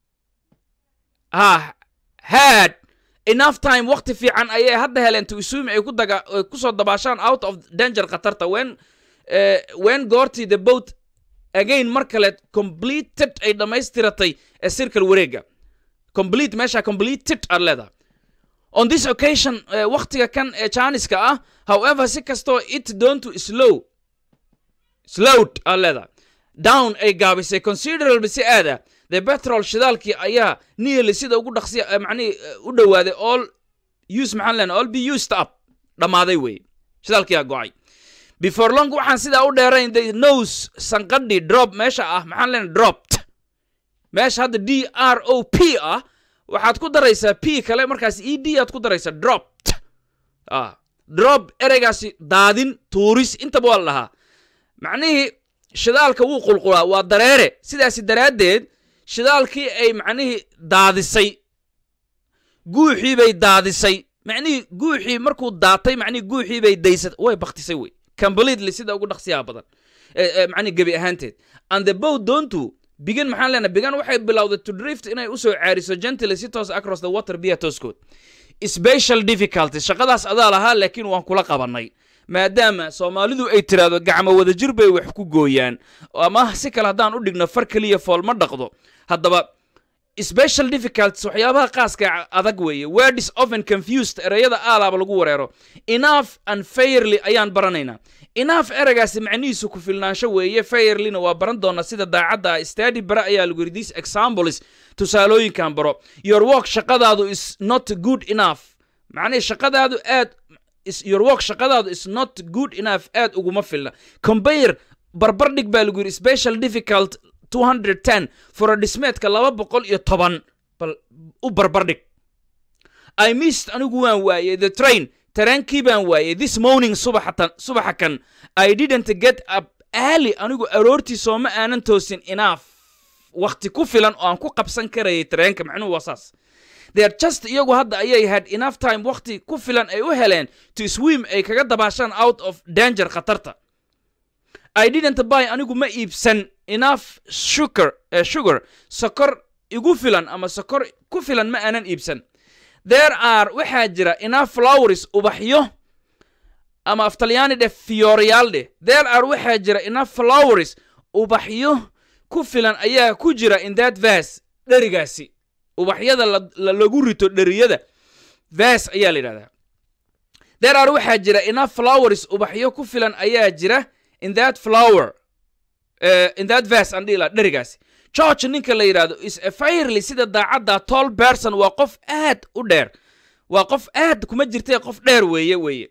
ha had enough time waqti fiican ayay hadda heleen to assume ay ku daga ay ku soo dabaashaan out of danger khatarta when uh, when goortii the boat again mar kale completed ay dhammaystiratay ee circle wareega complete meesha completed aad leedahay on this occasion uh, waqtiga kan ee jaaniska ah however si kastoo it doontu slow slowed aad leedahay down ay gaabisay considerable si aad ah the petrol shidaalkii ayaa nearly sida ugu dhaqsiya eh, macnihii eh, u dhowaaday all use maxaan leenahay all be used up dhammaaday weeye shidaalkiyaa go'ay before long waxaan sidaa u dheerayn the nose sanqadhi drop meesha ah maxaan leenahay dropped meesha hadda d r o p ah waxaad ku daraysaa p kale markaas e d aad ku daraysaa dropped ah drop ereygaasi daadin tuuris intaba waa la dhahaa macnihii shidaalka wuu qulqulaa waa dareere sidaasi daraaddeed shidaalkii ay macnihii daadisay guuxii bay daadisay macnihii guuxii markuu daatay macnihii guuxii bay daysat way baktisay wey completely sida ugu dhaqsiyaha badan macnihi gebi ahaanteed and the bow doontu bigan maxaan leenahay bigan waxay bilowday to drift inay usoo caariso gently si toos across the water biya tooskood special difficulties shaqadaas adaa lahaa laakiin waan kula qabanay maadaama soomaalidu ay tiraahdo gacmo wadajir bay wax ku gooyaan ama si kale haddaan u dhigno far keliya fool ma dhaqdo haddaba special difficulties waxyaabaha qaaska adag weeye word is often confused ereyada aalaaba lagu wareero enough and fairly ayaan baranaynaa enough ereygaasi macnihiisu ku filnaansho weeye fairlyna waa baran doonaa sida daacadda ah stady bare ayaa lagu yidhi these examples tusaalooyinkan baro your work shaqadaadu is not good enough macnihi shaqadaadu aad is your work shaqadaadu is not good enough aad uguma filna compare barbar dhig baa lagu yidhi special difficult 210 fura dhismeedka laba boqol iyo toban bal u barbar dhig i missed anigu waan waayey the train taraankii baan waayey this morning subaxatan subaxa kan i didn't get up early anigu aroortii sooma aanan toosin enough wakhti ku filan oo aan ku qabsan karayay tareenka macnuhu waa saas they're just iyagu hadda ayay had enough time wakhti ku filan ay u heleen to swim ay kaga dabaashaan out of danger khatarta i didn't buy anigu ma iibsan enough sugar uh, sugar sokor igu filan ama sokor ku filan ma aanan iibsan there are waxaa jira enough flowers ubaxyo ama aftalyaani dheh fiyoreyaal dheh there are waxaa jira enough flowers ubaxyo ku filan ayaa ku jira in that vas dherigaasi ubaxyada lagu rito dheriyada vas ayaa la yidhahdaa there are waxaa jira enough flowers ubaxyo ku filan ayaa jira in that flower uh, in that vas aan dhihi laha dherigaasi george ninka la yidhahdo is a fairly sida daacadda tall person waa qof aad u dheer waa qof aad kuma jirtee qof dheer weeye weeye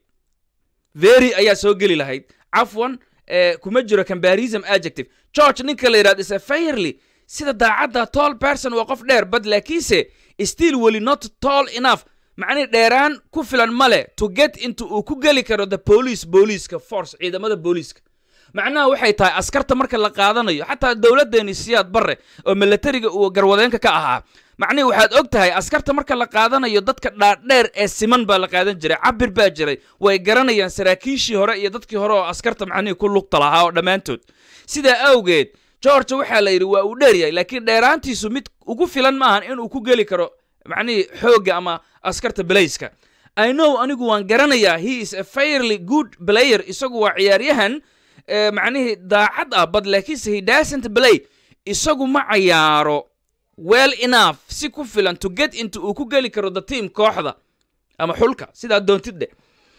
very ayaa soo geli lahayd cafwan uh, kuma jiro combarism adjective george ninka la yidhahdo is a fairly sida daacadda tall person waa qof dheer bad laakiinse still weli not tall enough macnihi dheeraan ku filan male to get into uu ku geli karo the police booliiska force ciidamada booliiska macnaha waxay tahay askarta marka la qaadanayo xataa dowladdeeni siyaad barre oo milatariga uu garwadeenka ka ahaa macnihi waxaad og tahay askarta marka la qaadanayo dadka dhaadheer ee siman baa la qaadan jiray cabir baa jiray way garanayaan saraakiishii hore iyo dadkii hore oo askarta macnihii ku lugta lahaa oo dhammaantood sidaa awgeed george waxaa la yidhi waa uu dheeryahay laakiin dheeraantiisu mid ugu filan maahan inuu ku geli karo macnihii xoogga ama askarta belayska i know anigu waan garanayaa he is a fairly good player isagu waa ciyaaryahan macnihii daacad ah bad laakiinse he dasn't play isagu ma cayaaro well enough si ku filan to get into uu ku geli karo the team kooxda ama xulka sidaa doontid dheh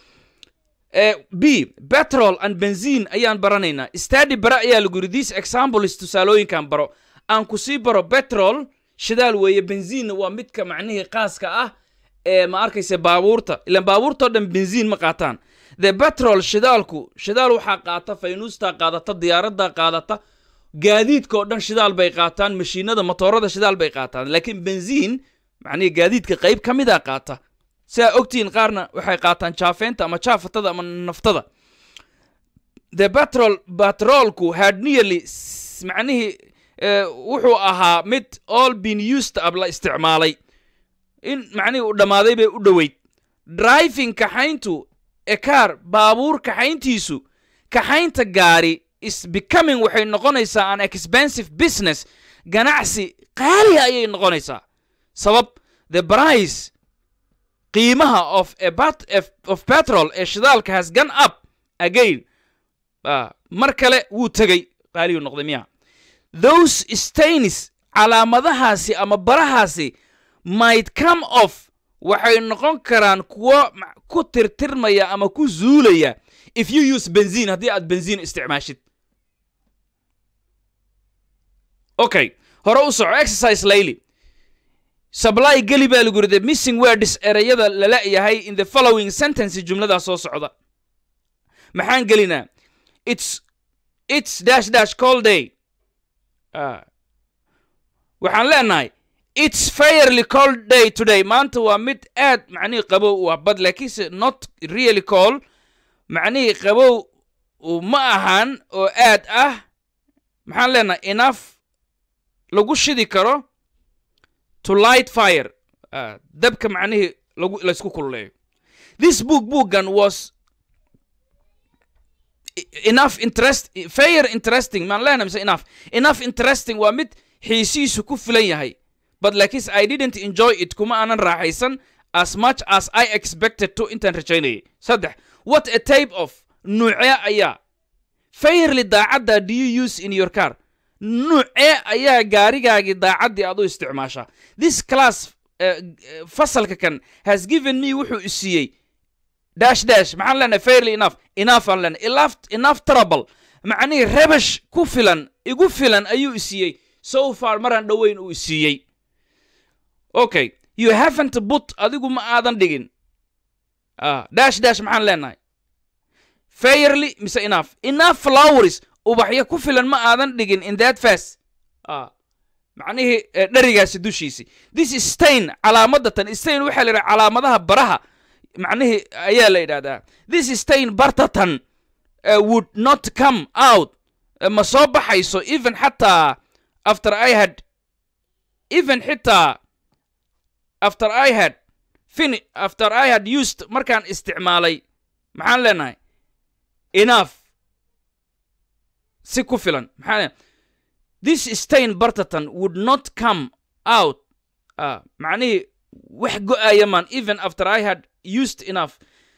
b petrol and benzine ayaan baranaynaa stady bara ayaa lagu yidhi these examples tusaalooyinkan baro aan ku sii baro petrol shidaal weeye benziinna waa midka macnihii qaaska ah ee ma arkaysa baabuurta ilaan baabuurtao dhan benziin ma qaataan the petrol shidaalku shidaal waxaa qaata faynuustaa qaadata diyaaradaa qaadata gaadiidkaoo dhan shidaal bay qaataan mashiinada motoorada shidaal bay qaataan laakiin benziin macnihii gaadiidka qayb ka mida qaata sidaa ogtihiin qaarna waxay qaataan jaafeynta ama jaafatada ama naftada the petrol batroolku had nearly macnihii wuxuu ahaa mid all been used ab la isticmaalay in macnihii uu dhammaaday bay u dhoweyd driving kaxayntu ekaar baabuur kaxayntiisu kaxaynta gaari is becoming waxay noqonaysaa an expensive business ganacsi qaali ayay noqonaysaa sabab the price qiimaha of a bat of petrol ee shidaalka has gone up again mar kale wuu tegey qaaliyuu noqday miya those stains calaamadahaasi ama barahaasi might come off waxay noqon karaan kuwo ku tirtirmaya ama ku zuulaya if you use benzin haddii aad benzin isticmaashid okay hore u soco exercise layli supply geli baa lagu yidhi the missing words ereyada lala yahay in the following sentence jumladaa soo socda maxaan gelinaa it's it's dash dash call day Ah. waxaan leenahay it's fairly cold day today maanta waa mid aad macnihii qabow u ah but laakiinse not really cold macnihii qabow uu ma ahan oo aad ah maxaan leenahay enough lagu shidi karo to light fire Ah, dabka macnihii lagu laysku kululeeyo this book bookgan was enough interest fair interesting maan leenahay mise enough enough interesting waa mid xiisiisu ku filan yahay but laakiinse i didn't enjoy it kuma aanan raaxaysan as much as i expected to intaan rajaynayay saddex what a type of nuucee ayaa fairly daacadda do you use in your car nuucee ayaa gaarigaagii daacaddii aad u isticmaashaa this class uh, uh, fasalka kan has given me wuxuu i siiyey dash dash maxaan leenahay fairly enough enough aan leenahay enough enough trouble macnihii rabash ku filan igu filan ayuu i siiyey so far maraan dhoweyn uu i siiyey okay you haven't put adigu ma aadan dhigin ah dash dash maxaan leenahay fairly mise enough enough flowers ubaxyo ku filan ma aadan dhigin in that fast ah macnihii eh, dherigaasi dushiisi this is stain calaamadda tan stain waxaa la yidhaha calaamadaha baraha macnihii ayaa la yidhahdaa this is stain bartatan uh, would not come out uh, ma soo baxayso even xataa after i had even xitaa after i had fin after i had used markaan isticmaalay maxaan leenahay enough si ku filan maxaa leenahay this stain bartatan would not come out uh, macnihii wax go-aya maan even after i had used enough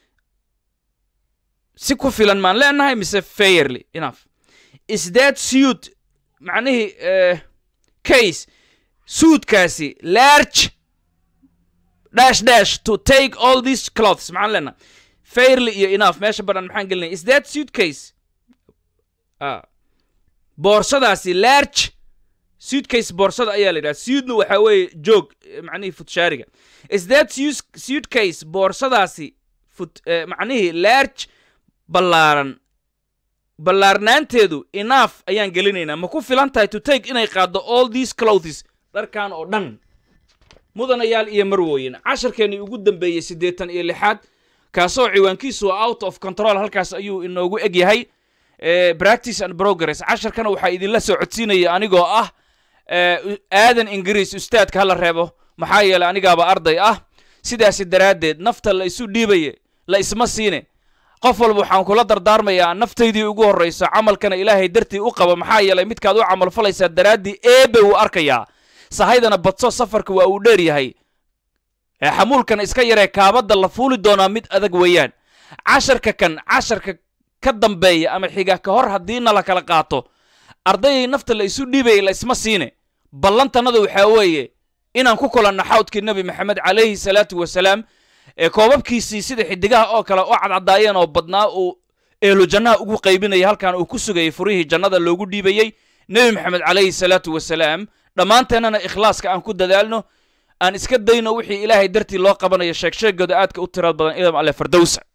si ku filan maan leenahay mise fairly enough is that suit macnihii uh, case suudkaasi large dash dash to take all these clothes maxaan leenahay fairly iyo enough meesha badan maxaan gelinaya is that suitcase ah boorsadaasi large suitcase boorsada ayaa la yidhaha suitna waxaa weeye joog eh, macnihii futshaariga is that sus- suitcase boorsadaasi fut eh, macnihii large ballaaran ballaarnaanteedu enough ayaan gelinaynaa ma ku filan tahay to take inay qaaddo all these clothes dharkan oo dhan mudanayaal iyo marwooyin casharkeennii ugu dambeeyey siddeetan iyo lixaad kaasoo ciwaankiisu waa out of control halkaas ayuu inoogu eg yahay eh, practice and progress casharkana waxaa idinla soo codsiinaya anigoo ah eh, u- aadan ingiriis ustaadka hala reebo maxaa yeelay anigaaba arday ah sidaasi daraaddeed nafta la isu dhiibaye la isma siine qof walba waxaan kula dardaarmayaa naftaydii ugu horrayso camalkana ilaahay dartii u qaba maxaa yeelay midkaad u camalfalaysaa daraaddii eebe wuu arkayaa sahaydana badso safarka waa uu dheer yahay ee xamuulkan iska yaree kaabadda la fuuli doonaa mid adag weeyaan casharka kan casharka ka dambeeya ama xiga ka hor haddii na la kala qaato ardayay nafta la isu dhiibaya la isma siine ballantannada waxaa weeye inaan ku kulanno xawdkii nebi maxamed calayhi salaatu wasalaam ee koobabkiisii sida xidigaha oo kale oo cadcadaayeen oo badnaa uu eelu jannaha ugu qaybinayay halkan uu ku sugayay furihii jannada loogu dhiibayey nebi maxamed calayhi salaatu wasalaam dhammaanteennana ikhlaaska aan ku dadaalno aan iska dayno wixii ilaahay dartii loo qabanayo sheegsheegooda aadka u tirad badan idam alle fardowsa